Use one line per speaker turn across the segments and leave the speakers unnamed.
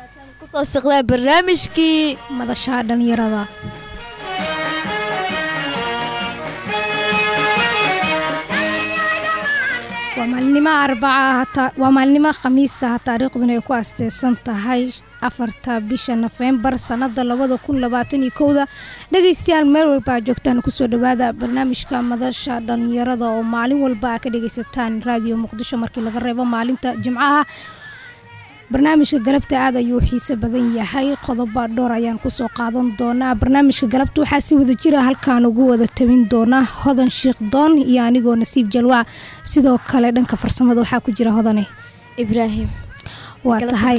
kusoo siqdaa barnaamijkii
madasha dhalinyarada waa maalinimo arbaca waa maalinimo khamiisa taariikhduna ay ku asteysan tahay afarta bisha nofembar sanada labada kun labaatan iyo kowda dhegeystayaal meel walba a joogtaan kusoo dhawaada barnaamijka madasha dhalinyarada oo maalin walba a ka dhegeysataan raadiyo muqdisho markii laga reebo maalinta jimcaha barnaamijka galabta aad ayuu xiise badan yahay qodoba dhowr ayaan kusoo qaadan doonaa barnaamijka galabta waxaa si wada jira halkaan ugu wada tabin doona hodan sheikh doon iyo anigoo nasiib jalwaa sidoo kale dhanka farsamada waxaa ku jira hodane
ibraahim
waa tahay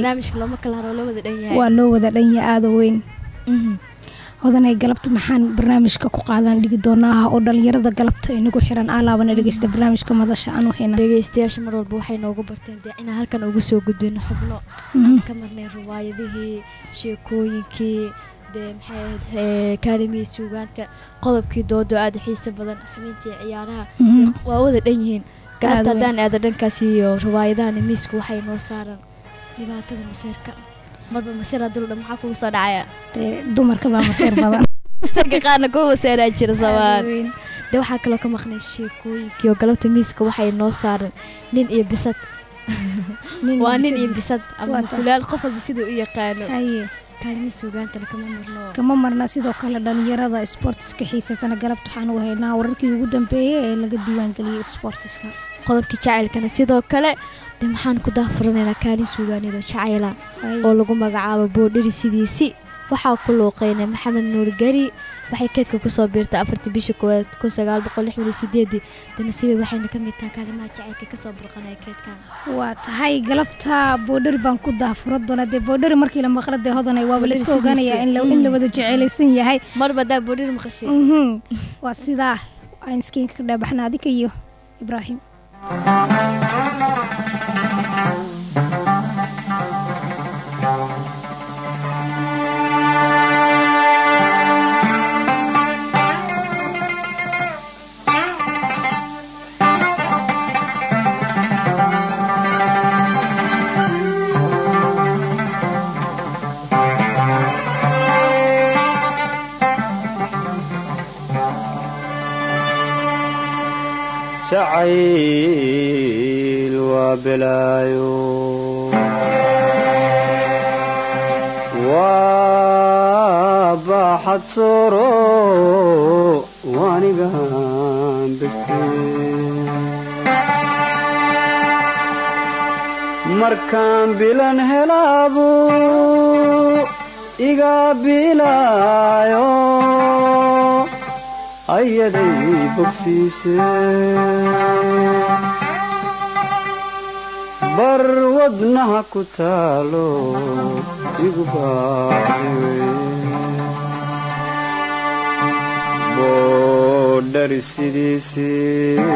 waa loo wada dhanya aada weyn hodanay galabta maxaan barnaamijka ku qaadan dhigi doonaa oo dhalinyarada galabta inagu xiran alaabana dhegeysta barnaamijka madasha aan waxayna
dhegeystayaasha mar walba waxay noogu barteen dee inaan halkan ugu soo gudbino xubno aan ka marnay riwaayadihii sheekooyinkii dee maxay ahayd kaalimihii suugaanta qodobkii doodo aada xiisa badan xubintii ciyaaraha waa wada dhan yihiin galabta haddaan aada dhankaas iyo riwaayadahan miiska waxay noo saaran dhibaatada maseerka marba maseer hadii dhan maxaa kugu soo dhacaya
dee dumarka baa maseer badan
ragga qaarna kuwa maseeraa jira sabaan dee waxaa kaloo ka maqnay sheekooyinkii oo galabta miiska waxay noo saaran nin iyo bisad waa nin iyo bisad ama kulaal qof walba siduu u yaqaano kaalimi suugaantana kama marno
kama marna sidoo kale dhalinyarada sportiska xiisaysana galabta waxaan u haynaa wararkii ugu dambeeyay ee laga diiwaangeliyey sportiska
qodobkii jacaylkana sidoo kale dee maxaan ku daahfuranaynaa kaalin suugaaneed oo jacayla oo lagu magacaabo boodhari sidiisi waxaa ku luuqeynay maxamed nuur gari waxay keedka kusoo biirtay afartii bisha koowaad kun sagaal boqol lixdan iyo sideedii danasiibe waxayna ka mid tahay kaalimaha jacaylka kasoo burqanaya keedkan
waa tahay galabta boodhari baan ku daahfura doonaa dee boodhari markii la maqla dee hodanay waaba layska ogaanayaa in la wada jeceelaysan yahay
marba daa boodhari maqashay
waa sidaa aan iskiinka ka dhaabaxna adika iyo ibraahim
jacayl waa belaayo waa baaxad sooro waanigan beste markaan bilan helaabu iga bilaayo ayaday bogsiise bar wadnaha ku taalo igu baaxiwe boodhari sidiisii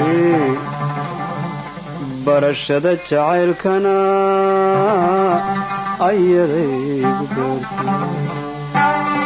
barashada jacaylkana ayaday igu beertay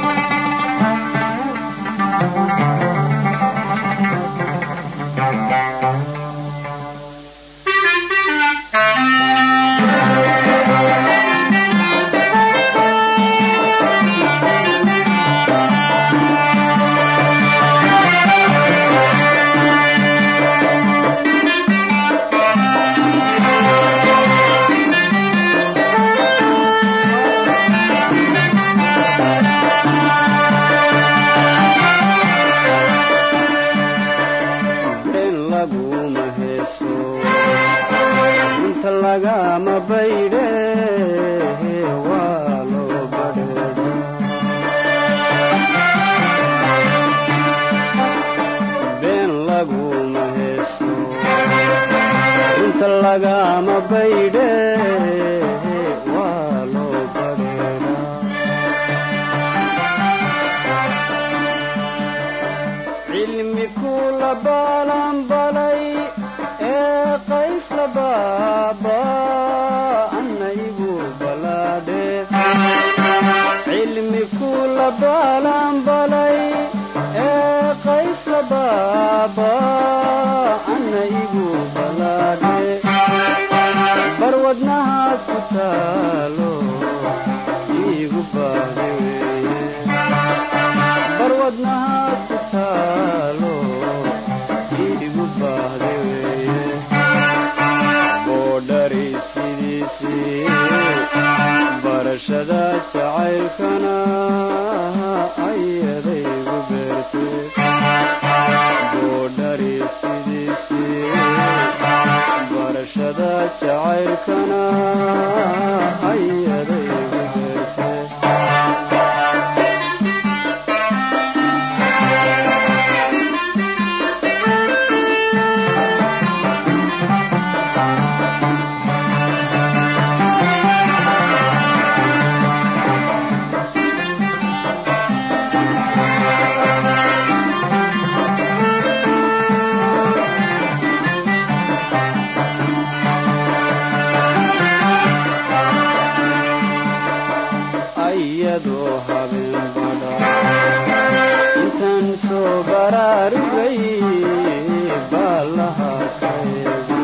lagama baydhe waa loo badheedha been laguma heeso inta lagama baydhe waa loo badheedha cilmi kula baalanbalay ee qaysla baaba anna igu balaadhe cilmi kula baalanbalay ee qaysla baaba anna igu balaadhe barwadnahaad ku taalo iigu baahdi weeye barwadnaha ku taalo iigu baahdi weeye boodhari sidiisii barashada jacaylkana ayadaygu beertee boodhari sidiisii barashada jacaylkana ayadaygu beertee ayadoo habeen badha intaan soo baraarugay baalaha ka eego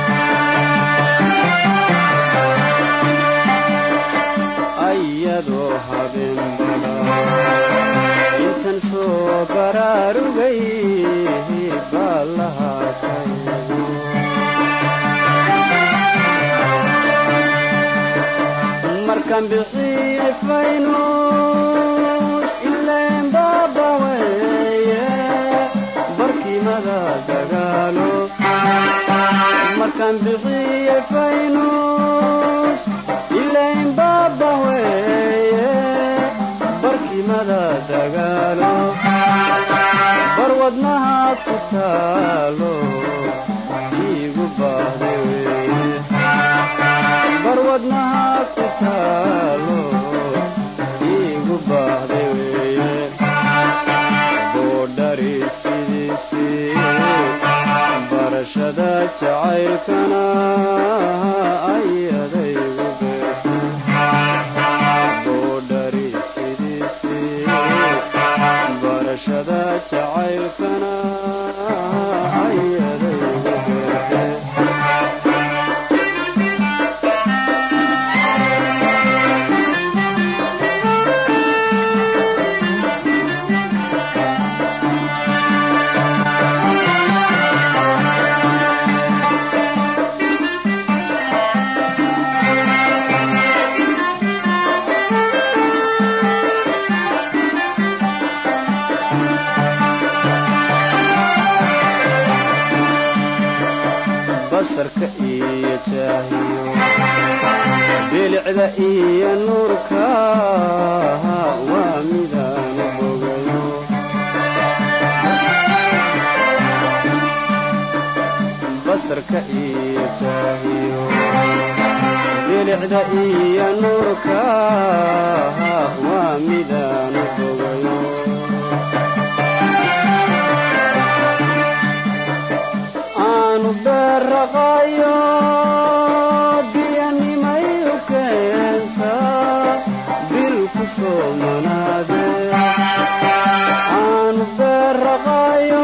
ayadoo habeen badha intaan soo baraarugay baalaha ka eego markaan bixiye faynus ileen baaba weeye barkimada dagaalo markaan bixiye faynus ileen baaba weeye barkimada dagaalo barwadnaha ku taalo iigu baahda weeye barwadnaha ku taalo iigu baahda weeye boodhari sidiisii barashada jacaylkana ayadaygu beertay boodhari sidiisii barashada jacaylkana ayadaygu beertay basarka iyo jaahiyo bilicda iyo nuurka waa midaanu bogayo basarka iyo jaahiyo bilicda iyo nuurka waa midaanu bogayo aanu beerraqayo biyanimay u keenta bil ku soo manaade aanu beerraqayo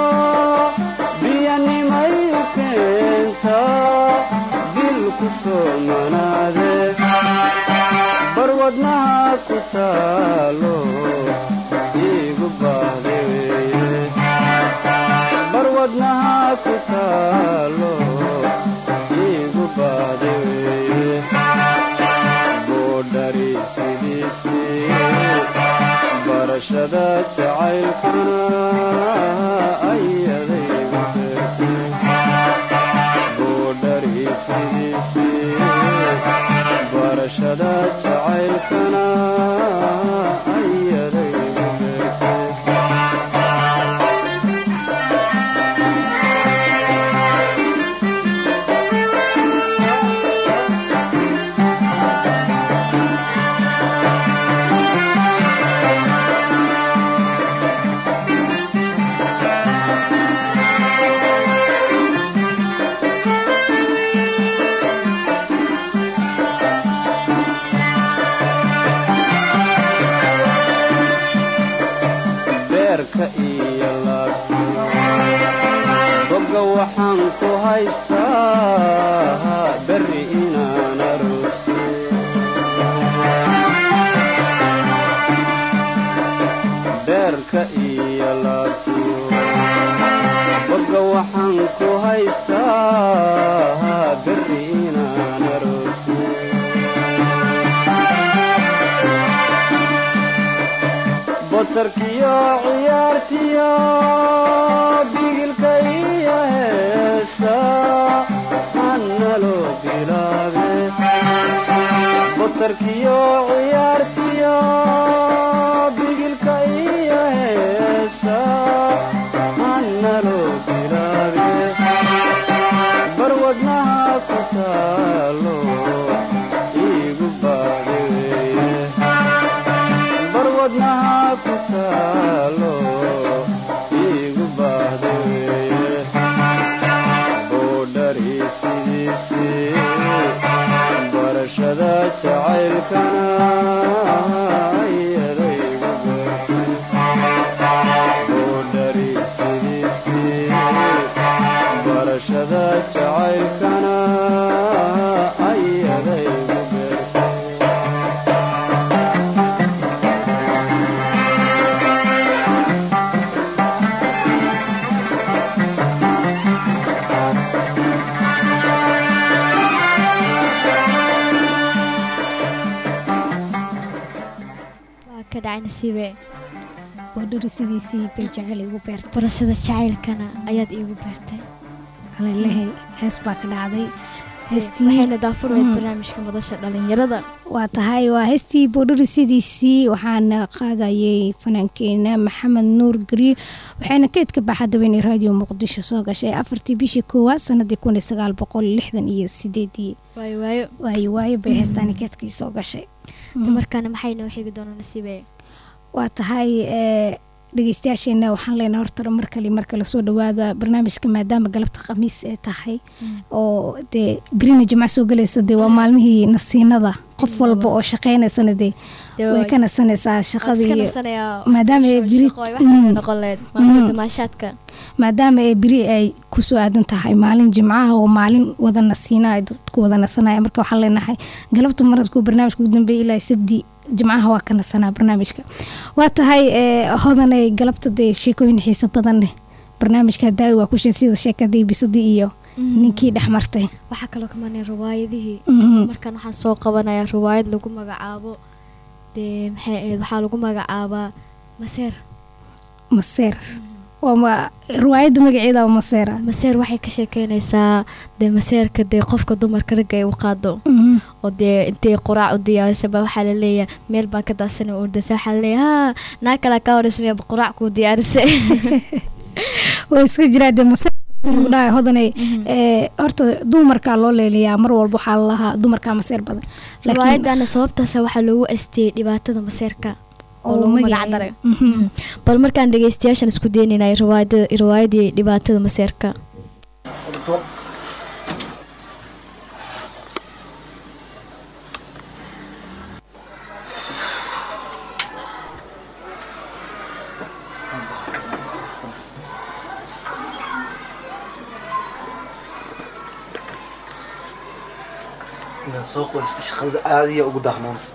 biyanimay u keenta bil ku soo manaade barwadnaha ku taalo iigu baahda weeye barwadnaha ku taalo iigu baahda weeye boodhari sidiisii barashada jacaylkana ayadaygu beertay boodhari sidiisii barashada jacaylkana ayadaygu beertay beerka iyo laabta bogga waxaan ku haystaa berri inaan aroose batarkiyo ciyaartiyo bigilka iyo heesa annaloo bilaabe batarkiyo ciyaartiyo bigilka iyo heesa annaloo bilaabe barwadnaha ku taalo iigu baadheye barwadnaha ku taalo iigu baahdaye boodhari sidiisii barashada jacaylkana iyadaygu beertay boodhari sidiisii barashada jacaylkana ayadaygu beertay
waa ka dhacay nasiibe
boodhari sidiisii bay jecel igu beertay
barashada jacaylkana ayaad iigu beertay
alalehay hees baa ka dhacday heestii
waxayna daafurweyd
Mm.
barnaamijka madasha dhalinyarada
waa tahay waa heestii boodhari sidiisii waxaana qaadayay fanaankeena maxamed nuur gariir waxayna keedka baxadaweynay raadiyo muqdisho soo gashay afartii bishii koowaad sanadii kun iyo sagaal boqol lixdan iyo sideedii
waayo waayo
waayo waayo bay heestaani keedkii soo gashay
de markaana maxay noo xigi doonaa nasiibe
waa tahay ee, dhegeystayaasheena waxaan leenahay hortara mar kale mar kale soo dhawaada barnaamijka maadaama galabta khamiis ay tahay oo dee birina jimca soo galaysa dee waa maalmihii nasiinada qof walba oo shaqeynaysana dee
Dee
way
waa-
ka nasanaysaa
Waan iska
shaqadii
nasanayaa
maadaama ay
shaqo-
biri-
shaqo, wax kale
Mm.
noqon lahayd maalmaha
Mm.
damaashaadka
maadaama ay beri ay kusoo aadan tahay maalin jimcaha oo maalin wada nasiina ay dadku wada nasanaya marka waxaan leenahay galabta maradku barnaamijka ugu dambeeya ilaa sabdi jimcaha waa ka nasanaa barnaamijka waa tahay ee, hodanay galabta dee sheekooyin xiiso badan leh barnaamijka daawi waa ku sheeg sida sheekadii bisadii iyo ninkii dhex martay
waxaa kaloo ka marnay riwaayadihii
Mhm.
markaan waxaan soo qabanayaa riwaayad lagu magacaabo dee maxay ahayd waxaa lagu magacaabaa maseer
maseer waa ma- riwaayadda magaceeda waa maseera
maseer waxay ka sheekeynaysaa dee maseerka dee qofka dumarka ragga ay u qaado
Mhm.
oo dee intay quraac u diyaarisaba waxaa laleeyahay meel baa ka daadsan oo ordasa waxaa laleeyahay haa naa kalaa kaa horeysmaya quraac kuu diyaarisay
way iska jiraa dee maseer lagu dhahay hodanay ee, horta dumarkaa loo leeliyaa mar walba waxaa lalahaa dumarkaa maseer badan laakiin
riwaayadana sababtaasa waxaa loogu asteeyey dhibaatada maseerka oo lagu magac
magaceeda.
daray
Mhm.
bal markaan dhegeystayaashan isku deeninay riwaayada riwaayadii dhibaatada maseerka
inaan soo qoysta shaqada aadiya ugu dahnaanta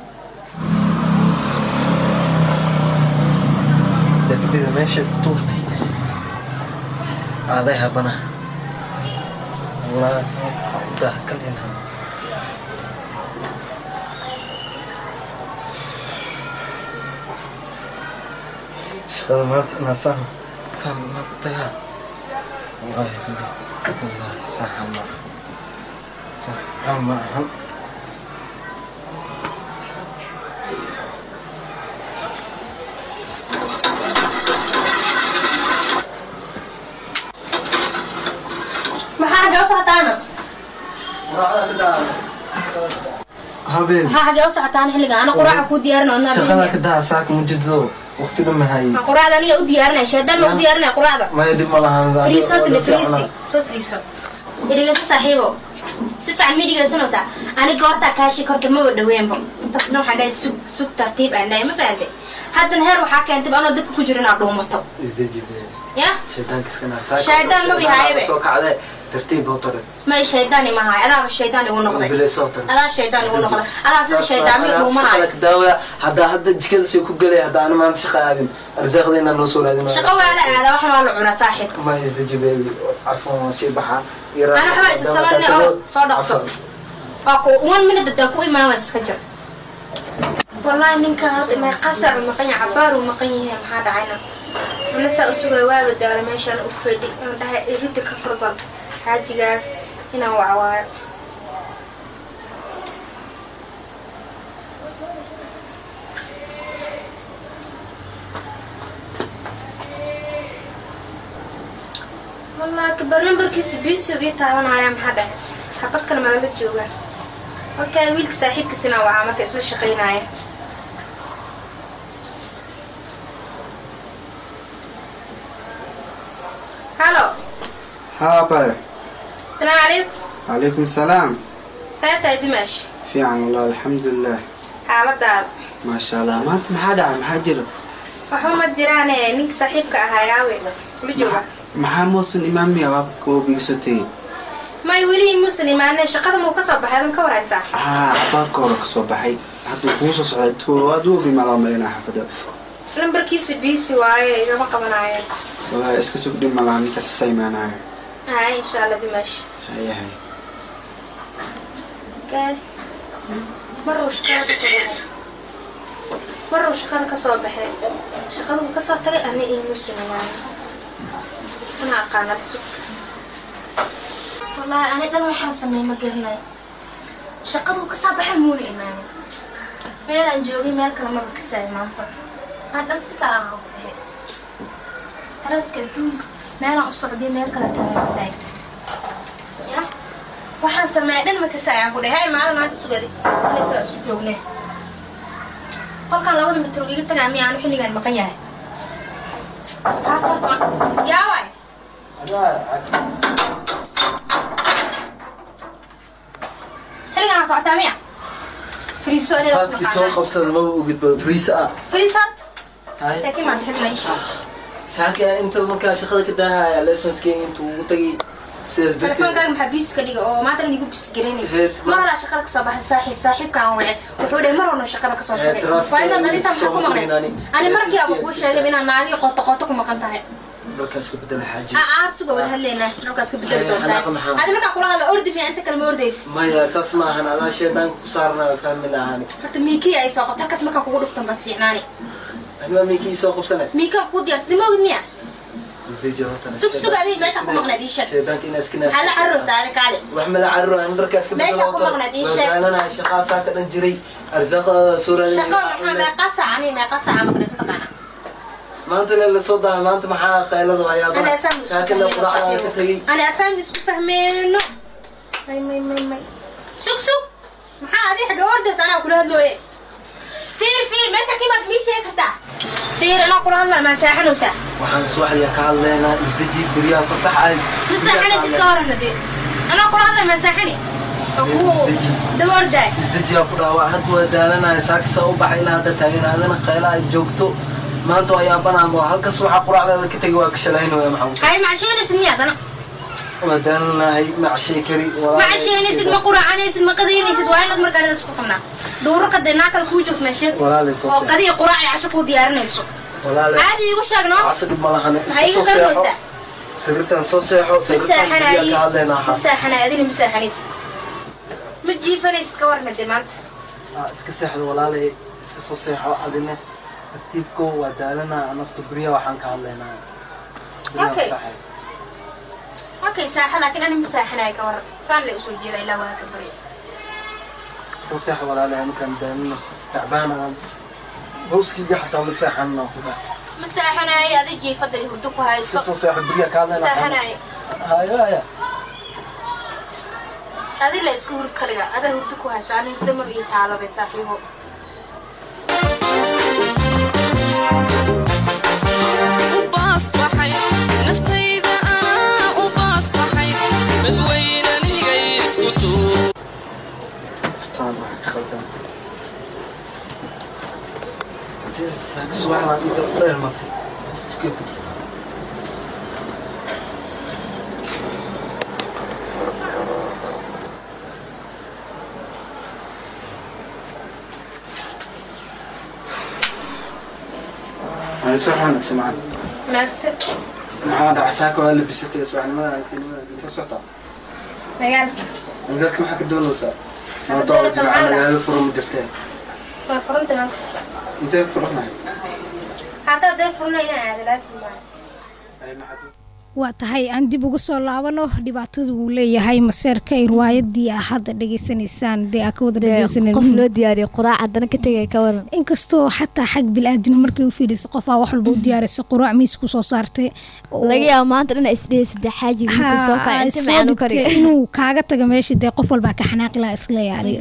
jaakadida meesha ku tuurtay aaday habana walaa dah kalina shaqada maanta inaan saan saan inaan ku tagaa wallaahi wallaahi saaxa ma saaxa ma ahan
maxaa xagee u socotaana
habeen
maxaa xagee u socotaan xilliga ana quraaca kuu diyaarin oo
shaqada ka daa saaka mujido waqti dhan mahayay
quraacda aniga u diyaarinaya shaydaan ma u diyaarinaya quraacda
maya dib ma lahan
fariiso tile fariisi soo fariiso midhigayso saaxiibo si fiican ma dhigaysanaysaa aniga hortaa kaashi korta maba dhaweenbo intaasna waxaan dhahay sug sug tartiib aan dhahay ma fahamte haddana heer waxaa keentay anoo dabka ku jiro inaad dhuumato
isdejibee
ya
shaydaanka iska naar saaka
Shaydaan ma bihaayabe.
soo kacdee tartiib oo tare
may shaydaan imahay adaaba shaydaan igu noqday
bilay soo tare
adaa shaydaan igu noqday adaa sida shaydaami dhuumanayo
daawaya haddaa hadda jikada say ku gelay hadda ana maanta shaqa aadin arsaaqda inaan noo soo raadin
shaqo waa la aadaa waxan waa la cunaa saaxiib
ma isdejibee carfoon waan sii baxaa
Ana waxba isa salaane oo soo dhaqso. waa ku one minute hadaa ku imaamas iska jir wallaahi ninkan hadda may qasar uu maqan yahay cabaar uu maqan yahay maxaa dhacayna ana saa u sugay waaba daala meeshaan u fadhi aan dhahay irida ka farbal xaajigaag inaan wacwaayo wallaahi kabar nambarkiisa biisi ii taabanaya maxaa dhahay xabad kale malala joogaan halkaa wiilka saaxiibkiisina wacaa marka isla shaqaynaya halo
ها باي
asalaamu calaykum
عليكم السلام
saa tahay dumaash
في عن الله الحمد لله
xaaladaada
ما شاء الله ما انت محد عم حجر
waxba ma jiraane ninka saaxiibka ahaa yaawe la jooga
maxaa muusan imaamaya waabka oo bigsatay
may weli muslimaane shaqada muu ka soo baxay adan ka warhaysaa
haa baarka hore kasoo baxay hadduu kuu soo socday to aduu bimaada malinaa xafada
lambarkiisa biisi waaye igama qabanaayo
walaa iska sug dhib malaa ninkaas isa imaanayo
hay insha allah dumaash
hayahay
gaari maruu shaqada kasoo baxay maruu shaqada kasoo baxay shaqada uu kasoo tagay ana ii muslimaane ana aqaanada sug wallaahi ani dhan waxaan sameey ma garanayo shaqaduu kasoo baxay muuna imaanin meelaan joogay meel kale maba kasaay maanta aan dhan si kala aha ku dhahay stresska adduunka meelaan u socday meel kale taagasaay ya waxaan sameeya dhan ma kasaay aan ku dhahay hay maalin maanta sugaday inay sidaa isku joogne qolkan labada mitir uu iga tagaa miya aanu xilligaan maqan yahay kaas horta yaa waay xilligaan socotaa miya friiso
faadkii soo qabsada maba ogidba friisa ah
friisart
hay
laakiin maanta xilligan isha
saaka inta markaa shaqada ka daahaya lessonskii intuu ugu tagay sidaas darteed
telefoonkaaga maxaa biis ka dhiga oo maanta igu bis garanaysa
Zed, ma-
mar horaa shaqada kasoo baxay saaxiib saaxiibkaan wace wuxuu dhahay mar horna shaqada kasoo
Eh,
tagay
traffic
waa inaad
ayaa
adintaa maxaa ku
soo
maqnay
maqnayn ani.
ani markii aba
Yes,
kuu
yes,
sheegay
yes.
inaan naagii qoto qoto ku maqan tahay
markaas ka bedela xaaji
aar suga wada hadlaynaa halkaas ka bedeli
Eh,
doontaa
xanaaqa maxaa?
adi markaa kula hadla ordi miya inta kale ma ordaysa
maya saas ma ahan adaa sheedaanka ku saarnaa fahmi lahaani
horta miikii ay soo qabta halkaas markaa kugu dhuftan baad fiicnaani
anima miikii soo qabsane
miikan kuu diyaarsaday ma ogid miya
isdeji hortana
Sug, sug, adiga meesha ku maqnayd ii sheeg.
sheedaanka inaa iska
maxaa la caruraysaa adi kaale
wax mala carro aan dharkaas ka
Meesha ku maqnayd ii sheeg.
wadaalanaya shaqaa saa ka dhan jiray arsaaqa soo
shaqo maxaa meeqa saaca ani meeqa saaca maqnayd mataqaana
maanta le lasoo daha maanta maxaa qaylada waayaa
Ana asaan isku
saakana quraacda ka tegay
ani asaan isku fahmeyno may may may may sug sug maxaa adi xagga ordaysa anaa kula hadlooye fiir fiir meesha kimaad mii sheegi kartaa fiir anaa kula hadlaa maa saaxanaysaa
waxaan subaxdii ka hadlaynaa isdeji beryaha fasax ah
ma saaxanaysid ka horana dee anaa kula hadlaa maa saaxani oo kuu daba ordaay
isdejiyaa ku dhaawaa hadda waa daalanaya saakisa u baxay ilaa hadda taagan adana qayla ay joogto maanta waa yaabanaanba halkas waxaa quraacdeeda ka tegay waa kashalaynoya maxamuud
hay macasheynaysid miya adana
waa daalanahay macshay kari
ma casheynaysid ma quraacanaysid ma qadaynaysid waa inaad markaa aniga isku qabnaa duurarka dee naa kale kuu joogto meesheed
Walaalay soo
oo
sheeg.
qadiya quraac iyo casho kuu diyaarinayso
walaale
caadi iigu sheegno
casri ma lahane
maxaa iga
iska soo seexo
qarmaysaa
sawirtan soo seexo
ma
sawirtan beryaha
saaxanaayi
ka hadlaynaa
ma saaxanaay adina ma saaxanaysid ma jiifanaysid ka warna dee maanta
Ah, iska seexdo walaalay iska soo seexo adina tartiibko waa daalanaa anaska beryaha waxaan ka hadlaynaa Beryaha
Okay.
fasaxa.
okay saaxa laakiin ani ma saaxanaay ka waran saan le usoo jeeda ilaa waa ka barya
soo seexo walaalay markaan daalino tacbaan aan hooskayga xataa ma seexanna ku dhac
ma saaxanaay adi jiifada iyo hurdo ku hayso
iska soo seexo beryaha ka hadlaynaa
saaxanaay
haya haya
adi la iska hurd kaliga adaa hurdo ku haysa ani hurdo ma ii taalobe saaxiibo
u baasbaxay naftayda anaa u baasbaxay dadweynanigay isku tuu
taan wax ka khaldan saaka subax baan inta u dheelmatay masjidkay ku jirtaa
أنا سو حانك سمعت
maagse
maxaa dhaca saaka waa labisatay subaxnimada aragtinimada intee socdaa
magaalka
magaalka maxaa ka doonaysaa
Waxaan ka doonaysaa
jimca
maxaa la-
magaalo furo ma jirtee
waa furanta meel kasta
intee furanahay
haddaa dee furna inaan aada laasim maaha
waa tahay aan dib ugu soo laabano dhibaatada uu leeyahay maseerka ay riwaayadii ah hadda dhegeysanaysaan dee aa ka wada
dee
dhegeysanan
qof loo diyaariyo quraac haddana ka tegay ka waran
inkastoo xataa xag bilaadan markay u fiidhisa qofaa wax walba u diyaarisa quraac miis kusoo saartay oo-
laga yaabo maanta dhan isdhihi saddex xaajiga markuu soo
Ha,
kaca inta
soo
macaan u
dhigtay
kariya
inuu kaaga taga meesha dee qof walbaa ka xanaaqi laha isla yaari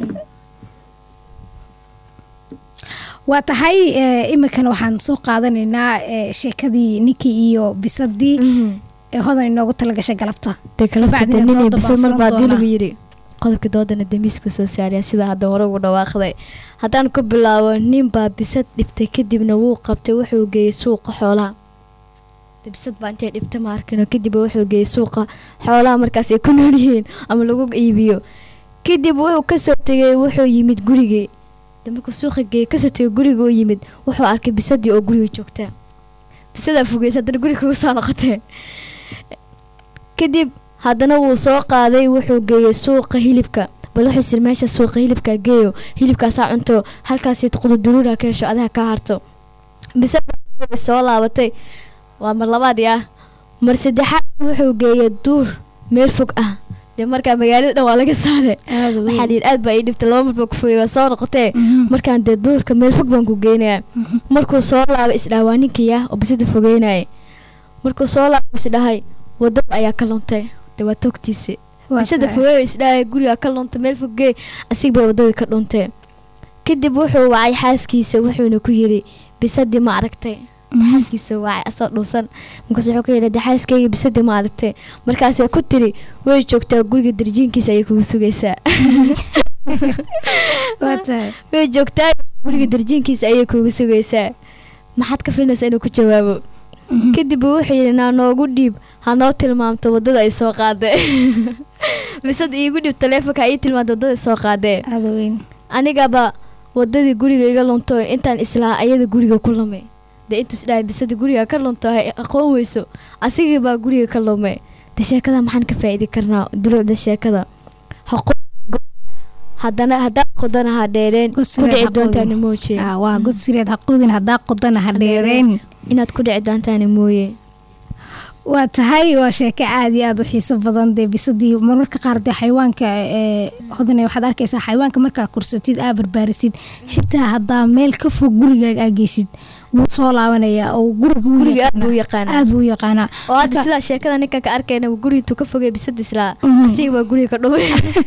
waa tahay eh, iminkana waxaan soo qaadanaynaa eh, sheekadii ninkii iyo bisadii ee hodan inoogu talagashay galabta
dee kalabta
Bacdina
danini
dooda
bise
baan
mar
furan
baa dii
doonaa.
lagu yidhi qodobka doodana demiisku soo saariya sida hadda hore ugu dhawaaqday haddaan ku bilaabo nin baa bisad dhibtay kadibna wuu qabtay wuxuu geeyey suuqa xoolaha Dee bisad baa intay dhibta ma arkino kadib wuxuu geeyey suuqa xoolaha markaas ay ku nool yihiin ama lagu iibiyo kadib wuxuu kasoo tegay wuxuu yimid gurigii dee markuu suuqa geeyey kasoo tegay guriga u yimid wuxuu arkay bisadii oo guriga joogta bisadaa fogeysa haddana guriga kuga soo noqotee kadib haddana wuu soo qaaday wuxuu geeyey suuqa hilibka bal wuxuu sir meesha suuqa hilibka geeyo hilibkaasaa cunto halkaasi qududuruura ka hesho adaha kaa harto bise soo laabatay waa mar labaadii ah mar saddexaad wuxuu geeyey duur meel fog ah dee markaa magaalada dhan waa laga saare
aada
waxaa layidhi aad baa ii dhibtay laba mar baa ku fogey waa soo noqotee markaan dee duurka meel fog baan ku geynayaa markuu soo laabay isdhaha waa ninkii ah oo bisida fogeynaya markuu soo laabay isdhahay wadada ayaa ka luntay dee waa togtiisi bisada fogeeyo isdhahay guriga ka luntay meel fogee asig bay wadadii ka dhuntay kadib wuxuu wacay xaaskiisa wuxuuna ku yidhi bisadii ma aragtay xaaskiisa wacay asoo dhuusan markaas wuxuu ka yidhi "Dee xaaskayga bisadii ma aragtay markaasay ku tiri way joogtaa guriga darjiinkiisa ayay kugu sugaysaa
waa tahay
way joogtaa guriga darjiinkiisa ayay kugu sugaysaa maxaad ka filinaysaa inuu ku jawaabo kadib uu wuxuu yidhi naa noogu dhiib ha noo tilmaamto wadada ay soo qaadee bisad iigu dhiib taleefonka ha ii tilmaamto wadada ay soo qaadee
aada weyn
anigaba wadadii guriga iga lunto intaan islaa ayada guriga ku lumay dee intuu isdhahay bisada guriga ka lunto hay aqoon weyso asigii baa guriga ka lumay de sheekada maxaan ka faa'iidi karnaa dulucda sheekada ha qo- haddana haddaa qodana ha dheereen ku
Gosreed
dhici
ha
doontaani
qodin.
mooje
Ah, waa god sireed ha qodin haddaa qodana ha dheereen
inaad ku dhici doontaani mooye
waa tahay waa sheeko aada iyo aada u xiiso badan dee bisadii marmarka qaar dee xayawaanka ee hodane waxaad arkaysaa xayawaanka markaa kursatid aa barbaarisid xitaa haddaa meel ka fog gurigaaga aa geysid wuu soo laabanayaa oo guriga wuu
guriga aad buu u
yaqaanaa.
yaqaanaa
aada buu u yaqaanaa
oo hadda
Marka-
sidaa sheekada ninkan ka arkayna guriga intuu ka fogay bisada islaa
Mhm.
asiga baa guriga ka dhumay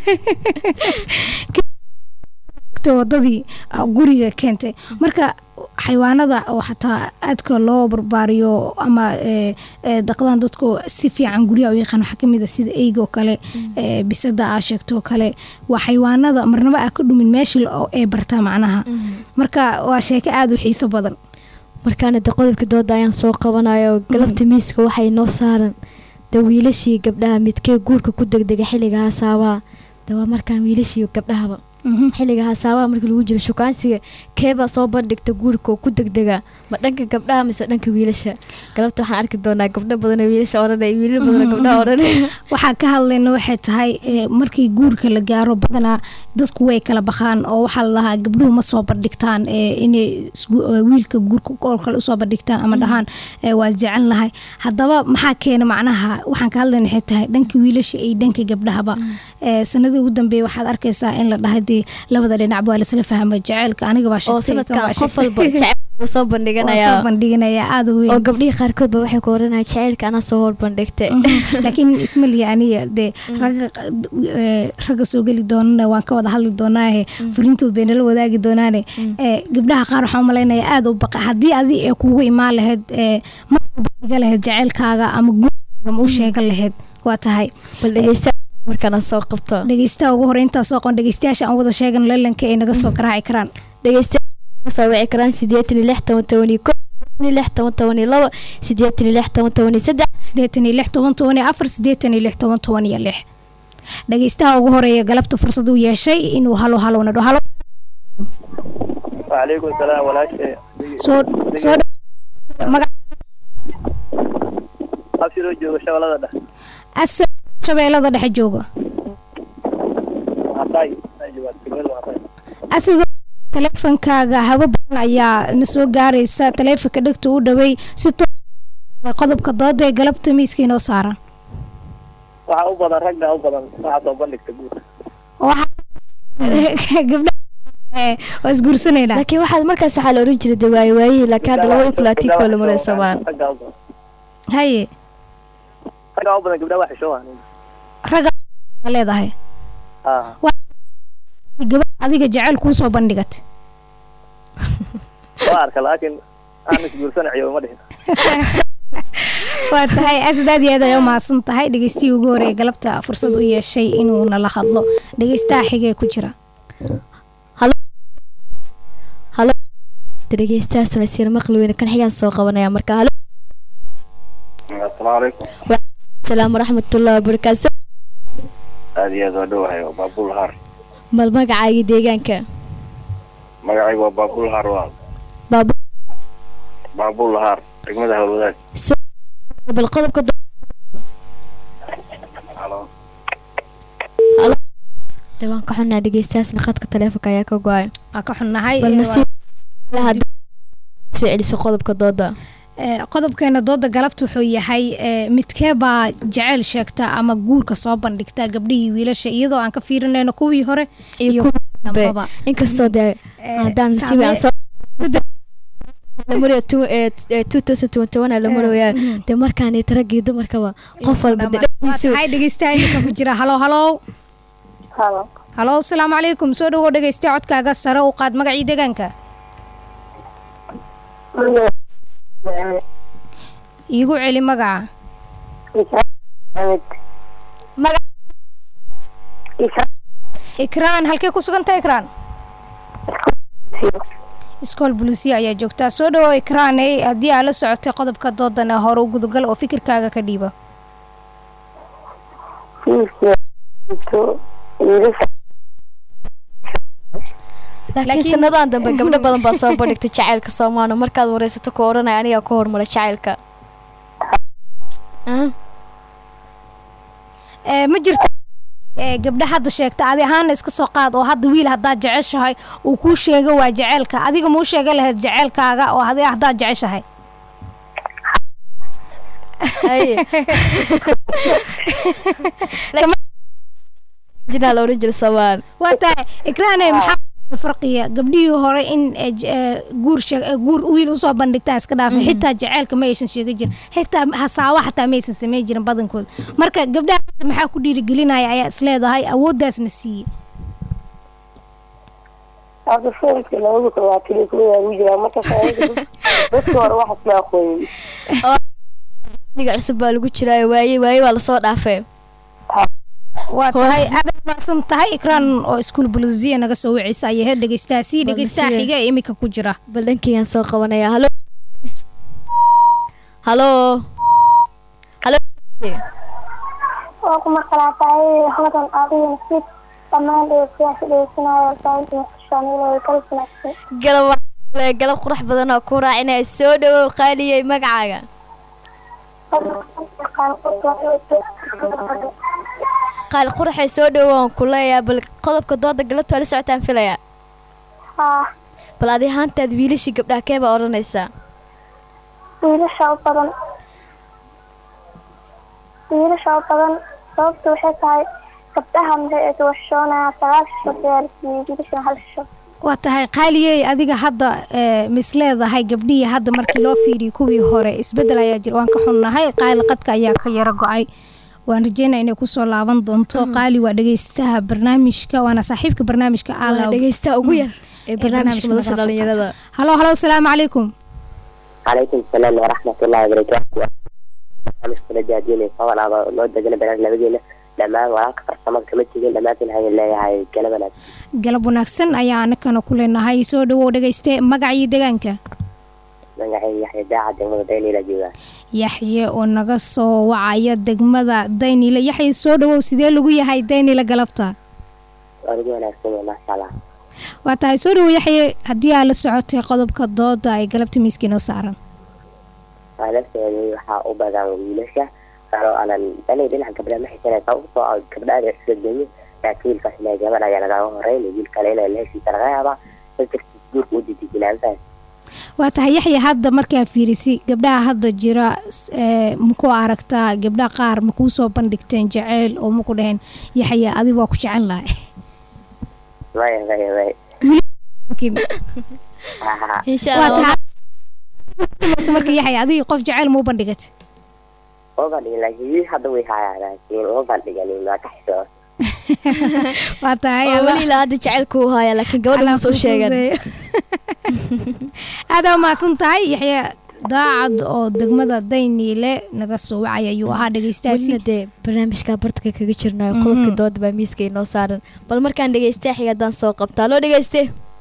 tagtay wadadii ah, guriga keentay marka xayawaanada oo xataa aadka loo barbaariyo ama ee, ee, dhaqdaan dadku si fiican guryaha u yaqaan waxaa kamid a sida eyga oo kale ee, bisada aa sheegto oo kale waa xayawaanada marnaba aa ka dhumin meeshii oo ay bartaa macnaha marka waa sheeko aada u xiiso badan
markaana de qodobkii dooda ayaan soo qabanayo galabta miiska waxay noo saaran de wiilashii gabdhaha midkee guurka ku degdega xilliga hasaabaha de waa markaan wiilashii gabdhahaba xilliga hasaabaha markii lagu jiro shukaansiga keebaa soo bandhigta guurka oo ku degdega ma dhanka gabdhaha mise dhanka wiilasha galabta waxaan arki doonaa gabdho badan oo wiilasha odhanaya wiilal badan oo gabdhaha odhanaya
waxaa ka hadlayna waxay tahay ee, markii guurka la gaaro badanaa dadku way kala baqaan oo waxaa la lahaa gabdhuhu ma soo bandhigtaan ee, inay isgu- ee, wiilka guurka oo kale usoo bandhigtaan ama dhahaan ee, waa jecel lahay haddaba maxaa keena macnaha waxaan ka hadlayna waxay tahay dhanka wiilasha iyo dhanka gabdhahaba Ee, sanadii ugu dambeeya waxaad arkaysaa in la dhahay dee labada dhinac waa lasla fahmay jaceylka aniga baa
oo
sheegtay kan
sanadkan
waa
qof
sheegtay.
walba jecel soo
Waa
bandhiganaya
soo bandhiganaya aada u
oo
weyn
gabdhihii qaarkoodba waxay ku odhanaya jaceylka anaa soo hor bandhigtay
laakiin ismaliya aniga dee ragga ee, ragga soo geli doonana waan ka wada hadli doonaahe fulintood bay nala wadaagi doonaane ee, gabdhaha qaar waxaan umalaynaya aada u baqa haddii adi ee kugu imaan lahayd ee, ma bandhiga lahayd jaceylkaaga ama guurkaaga ma u sheegan lahayd waa tahay
bal dhegeysta markaan aan soo qabto
dhegeystaha ugu hore intaas soo qon dhegeystayaasha aan wada sheegan lelanka ay naga soo garaaci karaan
dhegeystayaal soo wici karaan sideetan iyo lix toban toban iyo ko sideetan iyo lix toban toban iyo labo sideetan iyo lix toban toban iyo saddex
sideetan iyo lix toban toban iyo afar sideetan iyo lix toban toban iyo lix dhegeystaha ugu horeeya galabta fursad u yeeshay inuu halo halowna dho halo
وعليكم السلام walaashay
soo soo magac
abshiroo jooga shabeellada dhexe
asal shabeellada dhexe jooga
Mahatay ay joogaan degmada Mahatay
asidoo taleefankaaga habo badan ayaa na soo gaaraysa taleefanka dhegta u dhawey si to- qodobka dooda ee galabta miiska inoo saaran
waxaa u badan ragga u badan waxaa soo bandhigta guud
waxaa gabdha eh, waa isguursanaynaa
laakiin waxaad markaas waxaa la oran jiray de waaye waayihii laakiin hadda laba inflaatiikoo la maraya soomaan
raggaa u badan
haye
raggaa u badan gabdhaha waa xishoowan
ragga leedahay
haa
gabadh adiga jecel kuu soo bandhigatay
waa arka laakiin aan isguursanaciyo uma dhihin
waa tahay asad aad iyo aad ay u mahadsan tahay dhegeystihii ugu horeeye galabta fursad u yeeshay inuu nala hadlo dhegeystaha xigee ku jira
dhegeystahaasuna siir maqli weyne kan xigaan soo qabanaya marka halo
asalaamu calaykum
salaam waraxmatullahi wabarakaatu
aada iyo aad waa dhowahay waa baabul har
bal magacaagii deegaanka
magacaygu waa baabul har waa
baabul
baabul har degmada howlwadaag
bal qodobka do-
halo
de waan ka xunnaa dhegeystahaasna khadka taleefonka ayaa ka go-ay
waa ka xunnahay
bal
eh,
nasiib hadda soo celiso qodobka dooda
Eh, qodobkeena dooda galabta wuxuu yahay eh, midkee baa jeceyl sheegta ama guurka soo bandhigta gabdhihii wiilasha iyadoo aan ka fiirinayno kuwii hore iyo
kuwii
kuwii
dambe.
dambaba.
inkastoo dee
Eh,
haddaan nasiib aan soo la maraya two- eh, eh, 2021 aa la maraya dee markaan rag iyo dumarkaba qof walba dee
waa
dhexdiisu
tahay dhegeystaha iminka ku jira halo halow
halo
halow asalaamu calaykum soo dhawow dhegeyste codkaaga sare u qaad magacii deegaanka iigu celi magaca magac ikraan halkee ku sugantahay ikraan iskool bulisiya ayaa joogtaa soo dhawow ikraaney haddii aa la socotay qodobka doodana hore u gudagal oo fikirkaaga ka dhiiba
laakiin sanadahan dambe gabdho badan baa soo bandhigtay jacaylka soomaano markaad wareysato ku odhanaya anigaa ku hormara jacaylka Ah,
Eh, ma jirta eh, gabdha hadda sheegta adi ahaana iska soo qaad oo hadda wiil haddaad jeceshahay uu kuu sheego waa jeceelka adiga muu sheega lahayd jeceelkaaga oo hadi haddaad jeceshahay
haye. Laakiin- jinaa la odhan jiray soomaan
waa tahay ikraane maxaa farqiya gabdhihii hore in eh, j- eh, guur sheeg- eh, guur wiil usoo bandhigtaan iska dhaafay xitaa jeceelka ma aysan sheegi jirin xitaa hasaawa xataa ma aysan sameyn jirin badankooda marka gabdhaha hadda maxaa ku dhiirigelinaya ayaa isleedahay awooddaasna siiye
hadda foolka labada toddobaatan kuwa ugu jiraa markaas ayaga dadka hore wax isma aqoonin
dhiga cusub baa lagu jiraayo waaye waaye waa lasoo dhaafay
waa tahay aad maasan tahay ikraan oo iskuul bulisiya naga soo wicisa ayay heer dhegeystaha sii dhegeystaha
Bulisiya.
xiga ee imika ku jira
bal dhankayaan soo qabanaya halo halo halo
waa ku maqlaataay hodan adiga nasiib dhammaan dhegeystayaasha dhegeysanaya warbaahinta muqdishoonila way kala sinaagsan
galab waxaa le galab qurux badan oo ku raacinaya soo dhawow qaaliyey magacaaga qaali quraxay soo dhawow aan ku leeyahay bal qodobka dooda galabta waa la socotaan filaya
haa
bal adi ahaantaad wiilashii gabdhaha kee baa odhanaysaa
wiilasha u badan wiilasha u badan sababta waxay tahay gabdhaha maxay ay waxshoonayaan sagaal shisho diyaarisiyey wiilashana hal shisho
waa tahay qaaliyey adiga hadda eh, misleedahay gabdhihii hadda markii loo fiiriyey kuwii hore isbedel ayaa jira waan ka xunnahay qaali qadka ayaa ka yara go-ay waan rajeynaa inay kusoo laaban doonto qaali waa dhegeystaha barnaamijka waana saaxiibka barnaamijka
waana
Aalaw.
dhegeystaha ugu yar ee barnaamijka
barnaamijka
madasha
nagala
dhalinyarada
halo halo asalaamu calaykum
calaykum salaam waraxmatullahi wabarakaatu barnaamijkula daadinaysa walaaba loo degana barnaamij labadeena dhammaan walaalka farsamada kama tegin dhammaantiin hayan leeyahay gala wanaagsan
galab wanaagsan ayaa anakana ku leenahay soo dhawow dhegeyste magacii deegaanka
magacay yaxya daaca degmada daynila joogaa
yaxye oo naga soo wacaya degmada daynile yaxye soo dhawow sidee lagu yahay daynile galabta
waa lagu wanaagsan yahay maasha allah
waa tahay soo dhawow yaxye haddii aa la socotay qodobka dooda ay galabta miiska inoo saaran
waa la socday waxaa u badan wiilasha kaloo aanan danay dhinaca gabdhaha ma xisanaysa usoo gabdhaha isla geeyo laakiin wiilkaas ilaa gabar ayaa lagaaga horeyn wiil kale inay la heshiisa laga yaabaa fakarkiis guurka u didijinaa mafahan
waa tahay yaxya hadda markaa fiirisi gabdhaha hadda jira s- ee, maku aragtaa gabdhaha qaar makuu soo bandhigteen jaceyl oo maku dhaheen yaxya adi waa ku jecel lahay
maya maya maya
Laakiin-
Haha.
waa tahay Mase marka yaxya adiga qof jaceyl mau bandhigat
oo bandhigin laakiin wiil hadda way hayaa laakiin uma bandhiganin waa ka xisoo
waa tahay
oo
Allah-
weli ilaa hadda jacaylku u haya laakiin gabadha ma soo sheegan
aadaa umahadsan tahay yaxya daacad oo degmada dayniile naga soo wacay ayuu ahaa dhegeystaasi
welina dee barnaamijka bartka kaga jirnayo qodobka dooda baa miiska inoo saaran bal markaan dhegeystay xiga haddaan soo qabtaa loo dhegeyste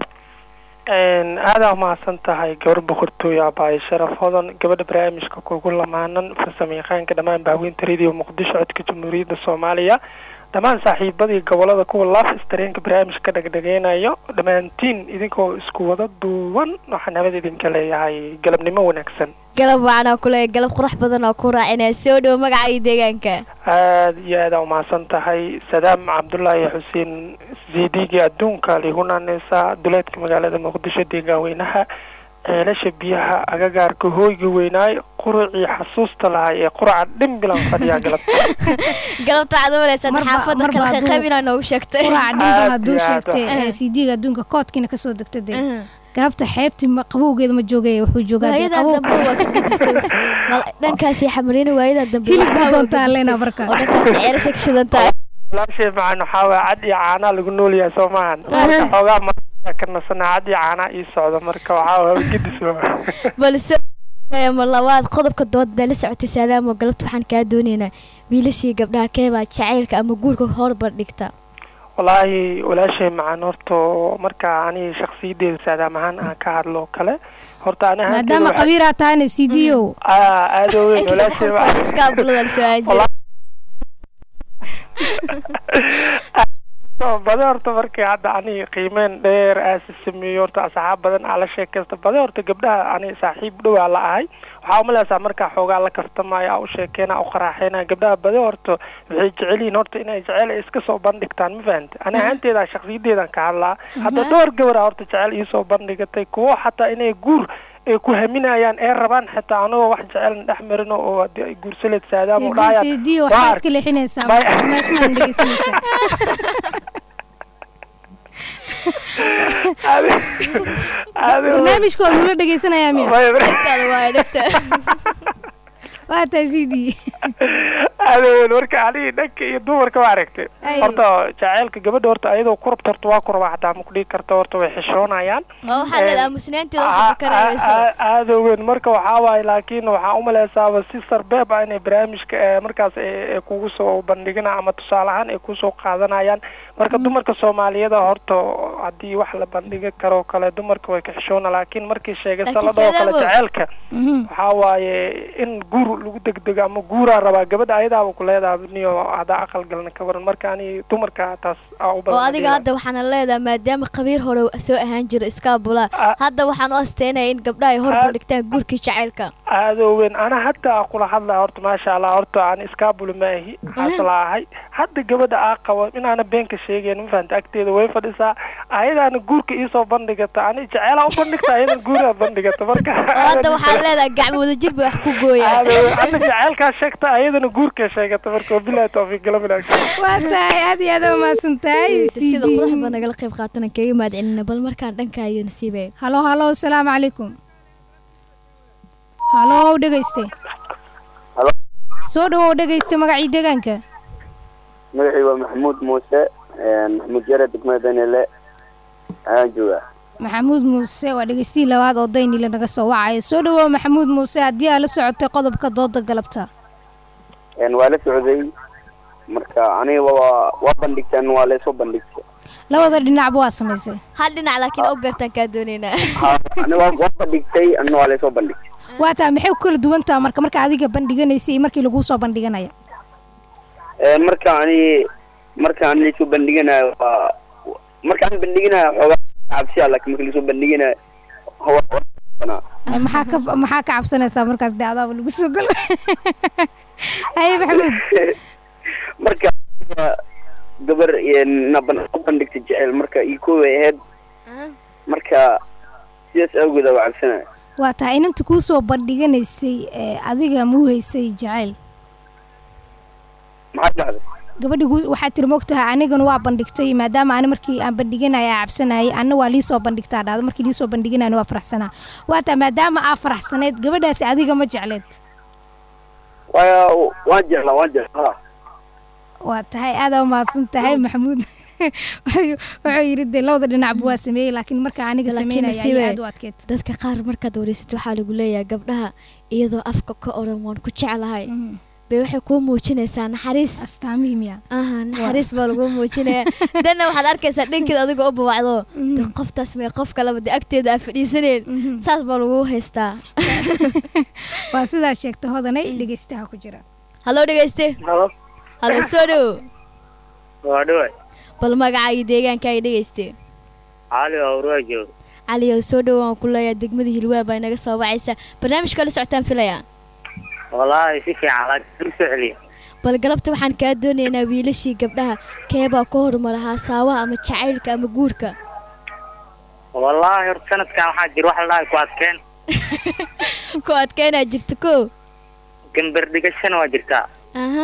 aadaa umahadsan tahay gabar boqortooyo abaayo sharaf hodan gabadha barnaamijka kugu lamaanan farsamo yaqaanka dhammaan baaweynta radio muqdisho codka jamhuuriyadda soomaaliya dhammaan saaxiibadii gobolada kuwa laaf istareenka barnaamijka dhegdhegeynayo dhammaantiin idinkoo isku wada duuban waxaan habad idinka leeyahay galabnimo wanaagsan
galab wacanaa kule galab qurux badan oo ku raacinaya soo dhow magaca iyo deegaanka
aada iyo aada umahadsan tahay sadaam cabdullaahi xuseen ziidigi adduunka ligunaneysa duleedka magaalada muqdisho deegaanweynaha ceelasha biyaha agagaarka hooyga weynaay qurucii xasuusta lahay ee quraca dhimbilan fadhiyaa galabta
galabta waxaad umaleysaa
Marba-
xaafadda
marba
kala
hadduu-
qayb inaa noogu sheegtay
quraca dhimba
Aad
hadduu
iyo aad
sheegtay
ah.
ee cd-ga adduunka koodkiina kasoo degta dee galabta xeebtii ma- qabowgeeda ma joogaya wuxuu joogaa dee
waayadaa
qabow
dambe waa ka gadistay Mal- dhankaasi xamariina waayadaa dambe
Hilib
waxaa
buu
waa
doontaa
gadistay.
Lena marka.
oo dhankaasi ceelasha ka shidan tahay
walaashay macaan waxaa waaya cad iyo caanaa lagu noolyahay soo maahan marka xoogaa ma ka nasanaa cad iyo caanaa ii socda marka waxaa waaya gedis waa
balse ee, mar labaad qodobka dooda la socotay saadaamo galabta waxaan kaa doonaynaa wiilashii gabdhaha keebaa jacaylka ama guurka horbar dhigta
wallaahi walaashay macaan horta marka aniga shakhsiyadeeda saadaam ahaan aan ka hadlo kale horta ani ahaanteeda
maadaama
waxa-
qabiiraa tahana cd-o
aa aada u weyn walaashay waxa-
iskaabulada la soo aajira
bade horta markii hadda ani qiimeyn dheer aasi sameeyo horta asxaab badan aa la sheekaysta bade horta gabdhaha ani saaxiib dhowaa la ahay waxaa umaleysaa markaa xoogaa la kaftamaayo aa u sheekeyna u qaraaxeyna gabdhaha bade horta waxay jecel yihiin horta inay jecel iska soo bandhigtaan ma fahamte ani ahaanteeda shakhsiyadeedan ka hadlaa hadda dhowr gabara horta jecel iisoo bandhigatay kuwo xataa inay guur ay ku haminayaan ee rabaan xitaa anagoo wax jecelna dhex marino oo haddii ay guursaleed saadaam u dhahayaan
cd
waa
waxaa
ark-
iska leexinaysaa
May-
meeshaan dhegeysanaysaa barnaamijka waa lagula dhegeysanayaa miya waa tahay cd
aadaweyn marka anigi dhanka iyo dumarka waa aragtay
Ay.
horta jaceylka gabadha horta ayadoo ku rabta horta waa ku rabaa xataa ma kudhigi karta horta way xishoonayaan
oo waxaa leedahay aamusnaanteeda waxba ka reebayso
aada weyn marka waxaa waaye laakiin waxaa umaleysaaba si sarbeeb ah inay barnaamijka ee markaas ay ay kugu soo bandhigina ama tusaale ahaan ay kusoo qaadanayaan marka dumarka soomaaliyada horta haddii wax la bandhigi karo kale dumarka way ka xishoona laakiin markii sheegay
Laakiin
saladoo kale
Saadaamo-
jaceylka waxaa waaye in guur lagu degdego ama guuraa rabaa gabadha ayadaaba ku leedahay niyo haddaa aqal galna ka waran marka ani dumarka taas aa u
oo
badan
adiga hadda waxaana leedahay maadaama qabiir hore soo ahaan jira iskaabula hadda waxaan u asteynaya in gabdhaha ay horbar dhigtaan guurkii jacaylka
aada u weyn ana hadda aa kula hadlaa horta maasha allah horta aan iskaabuli maahi asla ahay hadda gabadha aa qabo inaana beenka sheegayn ma fahanta agteeda way fadhisaa ayadaana guurka iisoo bandhigata ani jeceelaa u bandhigta ayadana guuraa bandhigata marka
oo hadda waxaan leedahay gacmo wadajir bay wax ku gooyaan
aada u weyn ana jeceelkaa sheegta ayadana guurkaa sheegata marka wabilahi tawfiiq gala wanaagsan
waa tahay aad iyo aad aa umahadsan tahay
sida
cd
qurax baa nagala qayb qaatana kaga mahad celina bal markaan dhankaayo nasiibay
halo halo asalaamu calaykum halo dhegeyste soo dhawow dhegeyste magacii deegaanka
magacii waa maxamuud muuse maxamuud yare degmada danile ayaan joogaa
maxamuud muuse waa dhegeystihii labaad oo daynile naga soo wacaya soo dhawow maxamuud muuse haddii aa la socotay qodobka dooda galabta
Een, waa la socday marka aniga waa waa bandhigteen waa laysoo bandhigtay
labada dhinacba waa samaysay
hal dhinac laakiin oo beertaan kaa doonaynaa
Ha, ani waa waa bandhigtay anna waa laysoo bandhigtay
waa tahay maxay ku kala duwan taha marka marka adiga bandhiganaysa iyo markii laguu soo bandhiganaya
Een, marka ani marka aan laysoo bandhiganayo waa marka aan bandhiganayo xoogaa cabsiya laakiin marka laysoo bandhiganayo waa- waa-
Ay, maxaa ka maxaa ka cabsanaysaa markaas dee adaaba lagu soo galo haye maxamuud
marka aniga gabar een, na ban- u bandhigtay jecel marka ii koobay ahayd marka marka sidaas awgeed aa cabsanaya
waa tahay inanta kuu soo bandhiganaysay ee adiga muu haysay jacayl
maxaa dhacday
gabadhi gu- waxaad tiri mogtaha anigana waa bandhigtay maadaama ani markii aan bandhiganaya aa cabsanayay anna waa liisoo bandhigtaa dhacdo markii liisoo bandhiganayana waa faraxsanaa waa tahay maadaama aa faraxsaneyd gabadhaasi adiga ma jecleed
waayo waan jeclaa waan jeclaa
waa tahay aadaa umahadsan tahay maxamuud wuxuu wuxuu yidhi dee labada dhinacba waa sameeyey laakiin marka aniga
laakiin
sameynaya
nasiibe,
ayay aad u adkeyd
dadka qaar markaad wareysato waxaa lagu leeyahay gabdhaha iyadoo afka ka oran waan ku jeclahay bay waxay kuu muujinaysaa naxariis
astaamihii miya
aha naxariis baa lagu muujinaya danna waxaad arkaysaa dhankeeda adigoo u babacdo de qoftaas may qof kaleba de agteeda aa fadhiisaneen saas baa lagu haystaa
waa sidaa sheegta hodanay dhegeystaha ku jira
hallo dhegeyste
halo
hallo soo dhowo
waa dhaway
bal magaca iyo deegaanka ay dhegeyste
cali waa urwaa jooga
cali oo soo dhowo waan ku leeyahay degmada hilwaa baa inaga soo wacaysa barnaamijka la socotaan filaya
wallaahi si fiican laakiin u soo celiya
bal galabta waxaan kaa doonaynaa wiilashii gabdhaha keebaa ka horumara haasawaha ama jacaylka ama guurka
wallaahi horta sanadkan waxaa jira wax la dhahay ku adkeen
ku adkeynaa jirta ko
gambar dhigashana waa jirtaa
aha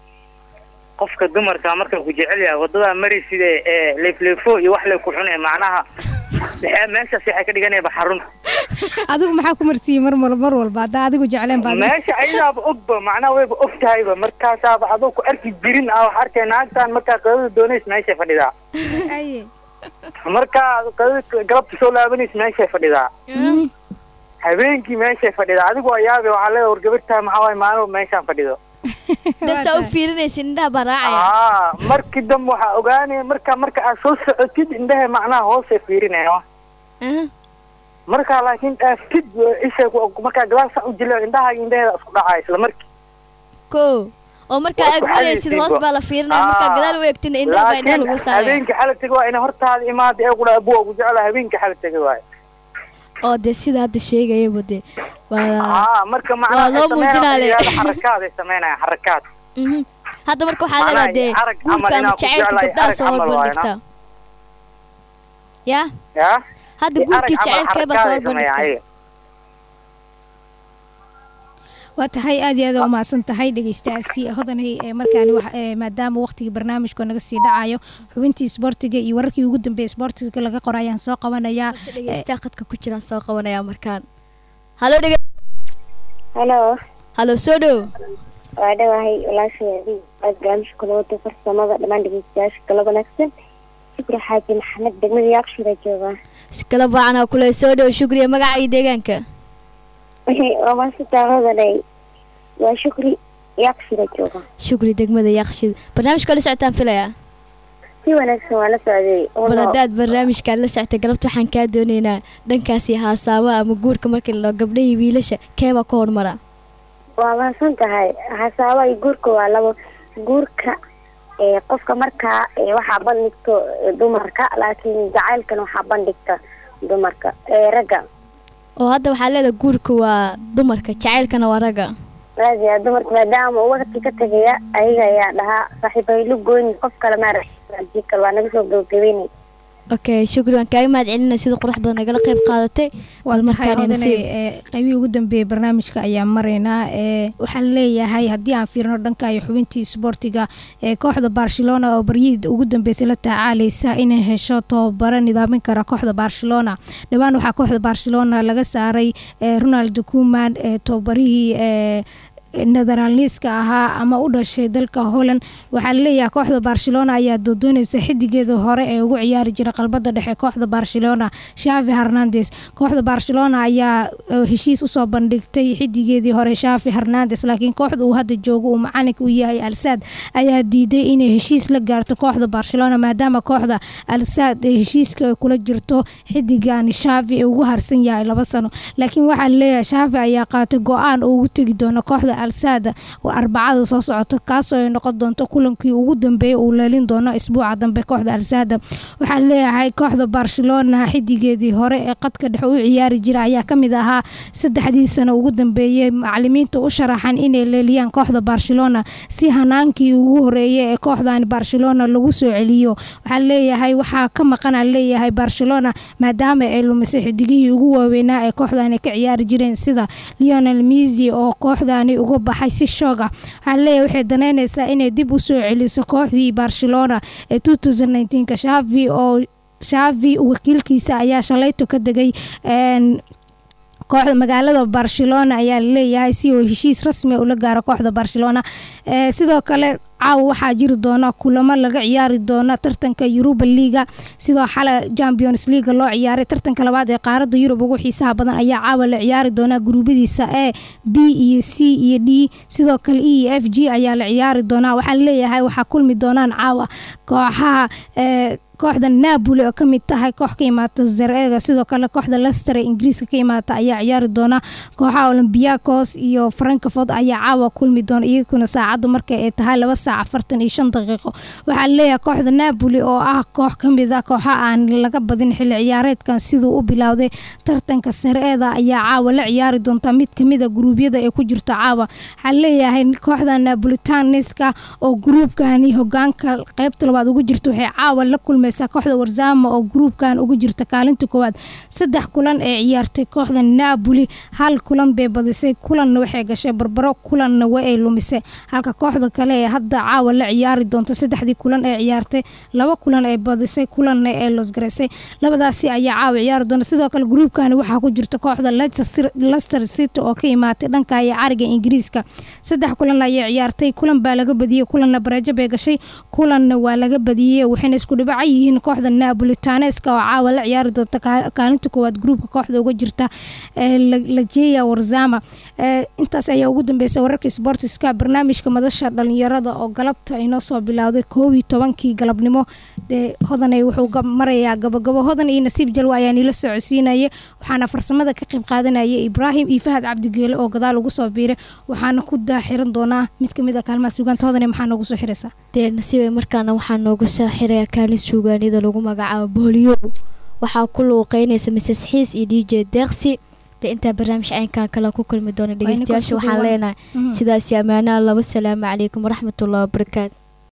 qofka dumarka marka ku jecel yahay waddadaa mari sida ee leefleefo iyo wax lay ku cunee macnaha maxay meeshaas waxay ka dhiganayaba xarun
adigu maxaa ku marsiiyey mar mal mar walba haddaa adigu jecleen baad
meesha ayadaaba ogba macnaha wayba og tahayba markaasaaba adoo ku arki jirin ah wax arkay naagtan markaa qadada doonays meeshay fadhidaa
aye
markaa qadada galabta soo laabanaysa meeshay fadhidaa habeenkii meeshay fadhidaa adigu waa yaabe waxaa leedahay war gabartaa maxaa waaye maalin meeshaan fadhido
dasaa u fiirinaysa indhaha baa raacaya
aa markii dambe waxaa ogaanaya marka marka aad soo socotid indhaha macnaha hoosay fiirinaya markaa laakiin dhaaftid ishay ku- markaa gadaasha u jilo indhaha iyo indhaheeda isku dhacaya isla markii
ko oo markaa
Waa ku
agmanaysid hoos
xadaysiinba.
baa la fiirinaya markaa
Aa,
gadaal u eegtina indhaha baa indhaha lagu
laakiin
saaraya
habeenkii xala tegi waa ina hortaada imaada ee kudha abuwa ugu jecla habeenkii xala tegi waayo
oo dee sida hadda sheegayaba dee waa
aa marka macnaha
waa loo
waxay sameynayaan
muujinaale.
yidhahdo xarakaad ay sameynayaan xarakaad
Mhm. hadda marka waxaa
Macnaha
leedahay dee
arag
guurka
camal
ama
inaan ku
jacaylka
jeclahay,
gabdhaha
arag
soo
camal waaye,
horbandhigta ya
yaa
hadda
Arag
guurkii
camal
jacaylkeebaa soo
xarakaad ay sameeyaan
horbandhigta
ayaga.
waa tahay aad iyo aad aa umahadsan tahay dhegeystaasi hodanay ee markaani wax- ee maadaama waqtigii barnaamijka naga sii dhacayo xubintii isboortiga iyo wararkii ugu dambeeyay isboortiga laga qoro ayaan soo qabanayaa
dhegeystaha khadka ku jiraan soo qabanaya markaan halo dhege
halo
halo soo dhow
waa dhawahay walaashaydii aad barnaamijka kula wada farsamada dhammaan dhegeystayaasha kala wanaagsan shukri xaaji maxamed degmada yaaqshira joogaa
si kala baacanaa kule soo dhow shukriya magaca iyo deegaanka
waa maasitaa hodanay waa shukri yaaqshira jooga
shukri degmada yaaqshid barnaamijka la socotaan filaya
si wanaagsan waa la socday
bal haddaad barnaamijkaan la soctay galabta waxaan kaa doonaynaa dhankaasi haasaaba ama guurka markii la gabdhahii wiilasha keebaa ka hormara
waa mahadsan tahay hasaaba iyo guurka waa labo guurka ee qofka markaa ee waxaa bandhigto ee, dumarka laakiin jacaylkana waxaa bandhigta dumarka ee ragga
oo hadda waxaa leedahay guurka waa dumarka jacaylkana waa ragga
aad iyo aad dumarka maadaama uu waqti ka tegaya ayaga ayaa dhahaa saaxiibaylu goyni qof kale maarajii kale waa naga soo gabagabeynay
okay shukri waan kaaga mahad celinaya sida qurux badan nagala qayb qaadatay
waa
bal
tahay
markaan
hodanay
nasiib
ee qaybihii ugu dambeeyay barnaamijka ayaan maraynaa ee waxaan leeyahay haddii aan fiirino dhanka iyo xubintii isboortiga ee kooxda barcelona oo baryihii ugu dambeysay la tacaalaysa inay hesho tababaro nidaamin kara kooxda barcelona dhowaan waxaa kooxda barcelona laga saaray ee ronald kuman ee tababarihii ee netherlandska ahaa ama u dhashay dalka holland waxaa laleeyahay kooxda barcelona ayaa doodoonaysa xidigeeda hore ee ugu ciyaari jira qalbada dhexe kooxda barcelona shavi hernandes kooxda barcelona ayaa eh, heshiis usoo bandhigtay xidigeedii hore shavi hernandes laakiin kooxda uu hadda joogo uu macalinka u yahay alsaad ayaa diiday inay heshiis la gaarto kooxda barcelona maadaama kooxda alsaad ee heshiiska ay kula jirto xidigan shavi ee ugu harsan yahay laba sano laakiin waxaa laleeyahay shavi ayaa qaatay go-aan oo ugu tegi doono kooxda alsaada oo arbacada soo socota kaasoo ay noqon doonto kulankii ugu dambeeyay uu leelin doono isbuuca dambe kooxda alsaada waxaa leeyahay kooxda barcelona xidigeedii hore ee qadka dhexe u ciyaari jira ayaa kamid ahaa saddexdii sano ugu dambeeyey macalimiinta u sharaxan inay leeliyaan kooxda barcelona si hanaankii ugu horeeyay ee kooxdan barcelona lagu soo celiyo waxaa leeyahay waxaa ka maqana leeyahay barcelona maadaama ay lumisay xidigihii ugu waaweynaa ee kooxdani ka ciyaari jireen sida leonel misi oo kooxdani uga baxay si shoog ah waxaa leeyahay waxay danaynaysaa inay dib u soo celiso kooxdii barcelona ee ka shavi oo shavi wakiilkiisa ayaa shalayto ka degay kooxda magaalada barcelona ayaa laleeyahay si uu heshiis rasmi ula gaaro kooxda barcelona sidoo kale caawa waxaa jiri doona kulamo laga ciyaari doona tartanka yuruba liga sidoo xale champions leaga loo ciyaaray tartanka labaad ee qaarada yurub ugu xiisaha badan ayaa caawa la ciyaari doona guruubadiisa e b iyo c iyo d sidoo kale e iyo f g ayaa la ciyaari doona waxaa leeyahay waxaa kulmi doonaan caawa kooxaha kooxda napoli oo kamid tahay koox ka imaata zareega sidoo kale kooxda lester ee ingiriiska ka imaata ayaa ciyaari doona kooxaha olombiakos iyo frankfort ayaa caawa kulmi doona iyaguna saacaddu marka ay tahay laba saac afartan iyo shan daqiiqo waxaa leeyahay kooxda napoli oo ah koox kamid a kooxa aan laga badin xilli ciyaareedkan siduu u bilowday tartanka sareeda ayaa caawa la ciyaari doonta mid kamida guruubyada ee ku jirto caawa waxaa leeyahay kooxda napolitaniska oo gruubkani hogaanka qeybta labaad ugu jirta waxay caawa la kulmaysaa kooxda warzama oo gruubkan ugu jirta kaalinta koowaad saddex kulan ee ciyaartay kooxda napoli hal kulan bay badisay kulanna waxay gashay barbaro kulanna waa ay lumisay halka kooxda kale ee hadda caawa la ciyaari doonto saddexdii kulan ee ciyaartay laba kulan ay badisay kulanna ee losgaraysay labadaasi ayaa caawa ciyaari doonta sidoo kale gruubkani waxaa ku jirta kooxda lester city oo ka imaatay dhanka iyo cariga ingiriiska saddex kulan ayay ciyaartay kulan baa laga badiyey kulanna bareejo bay gashay kulanna waa laga badiyey waxayna isku dhibaca yihiin kooxda napolitaneska oo caawa la ciyaari doonta kaalinta koowaad gruubka kooxda uga jirta lajeya warzama intaas ayaa ugu dambeysay wararka sportiska barnaamijka madasha dhalinyarada oo galabta inoo soo bilowday koob iyo tobankii galabnimo dee hodanay wuxuu marayaa gabagabo hodan iyo nasiib jalwa ayaa niila socodsiinaya waxaana farsamada ka qayb qaadanaya ibraahim iyo fahad cabdigeele oo gadaal ugu soo biiray waxaana ku daaxiran doonaa mid kamid a kaalmaha suugaanta hodane maxaa noogu soo xiraysaa
dee nasiibay markaana waxaa noogu soo xiraya kaalin suugaanida lagu magacaabo booliyo waxaa ku luuqeynaysa mises xiis iyo d j deeqsi dee intaa barnaamij caynkan kale ku kulmi doona dhegeystayaasha waxaan leenahay sidaasi ammaanaha laba salaamu calaykum waraxmatullahi wabarakaatu